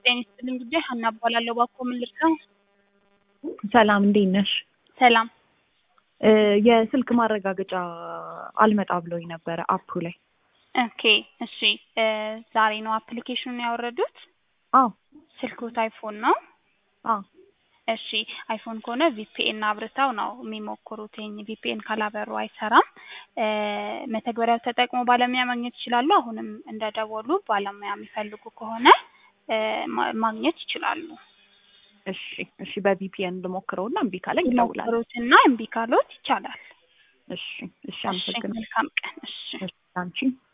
ጤና ይስጥልኝ ጉዳይ ሀና እባላለሁ። እባክዎ ምን ልርዳው? ሰላም እንዴት ነሽ? ሰላም እ የስልክ ማረጋገጫ አልመጣ ብሎኝ ነበረ አፑ ላይ። ኦኬ እሺ እ ዛሬ ነው አፕሊኬሽኑን ያወረዱት? አዎ ስልክዎት አይፎን ነው? አዎ እሺ አይፎን ከሆነ ቪፒኤን አብርተው ነው የሚሞክሩት። ቪፒኤን ካላበሩ አይሰራም። እ መተግበሪያው ተጠቅሞ ባለሙያ ማግኘት ይችላሉ። አሁንም እንደደወሉ ባለሙያ የሚፈልጉ ከሆነ እ ማ- ማግኘት ይችላሉ። እሺ እሺ በቪፒኤን ልሞክረውና እምቢ ካለኝ እደውላለሁ። ይሞክሩትና እምቢ ካሎት ይቻላል። እሺ እሺ እሺ አመሰግናለሁ። መልካም ቀን። እሺ እሺ አንቺ